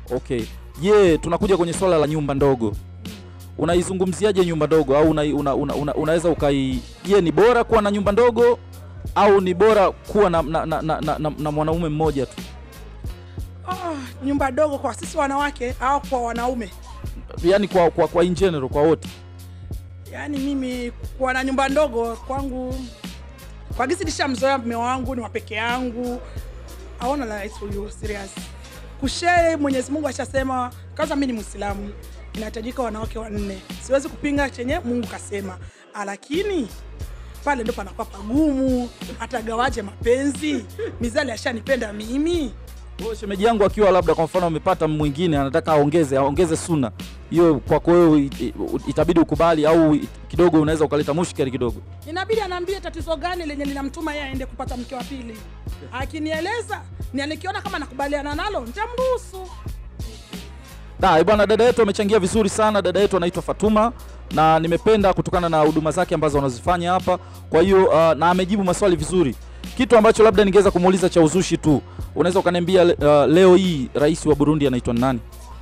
Okay. Je, tunakuja kwenye swala la nyumba ndogo. Unaizungumziaje nyumba ndogo au una, una, una, una, unaweza ukai je, ni bora kuwa na nyumba ndogo au ni bora kuwa na, na, na, na, na, na, na mwanaume mmoja tu? Oh, nyumba dogo kwa sisi wanawake au kwa wanaume? Yaani kwa, kwa, kwa in general kwa wote. Yaani mimi kuwa na nyumba ndogo kwangu, kwa gisi nishamzoea mume wangu, ni wa peke yangu, aona la for you serious kushare. Mwenyezi Mungu ashasema, kwanza mimi ni Muislamu, inahitajika wanawake wanne. Siwezi kupinga chenye Mungu kasema, Ah, lakini pale ndo panakuwa pagumu. Atagawaje mapenzi? Mizali ashanipenda mimi Kwa shemeji yangu akiwa labda kwa mfano amepata mwingine anataka aongeze aongeze suna hiyo, kwako wewe it- it- itabidi ukubali au it- kidogo unaweza ukaleta mushkeli kidogo. inabidi anaambie tatizo gani lenye linamtuma yeye aende kupata mke wa pili. Akinieleza ni alikiona kama nakubaliana nalo, nitamruhusu. Da, eh, bwana dada yetu amechangia vizuri sana. Dada yetu anaitwa Fatuma na nimependa kutokana na huduma zake ambazo anazifanya hapa. Kwa hiyo uh, na amejibu maswali vizuri. Kitu ambacho labda ningeweza kumuuliza cha uzushi tu, unaweza ukaniambia uh, leo hii rais wa Burundi anaitwa nani?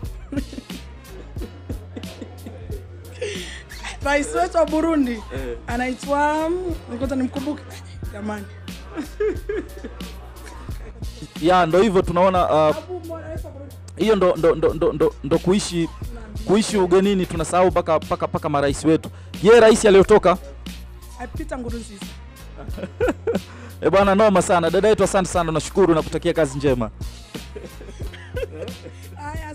Rais wetu wa Burundi anaitwa ngoja nimkumbuke jamani, Ya ndo hivyo tunaona uh, Abu Mo- rais wa Burundi. hiyo ndo, ndo, ndo, ndo, ndo, ndo kuishi kuishi ugenini tunasahau mpaka mpaka mpaka marais wetu. Je, rais aliyotoka Peter Nkurunziza. E bwana, noma sana dada yetu, asante sana, nashukuru na kutakia kazi njema. Haya,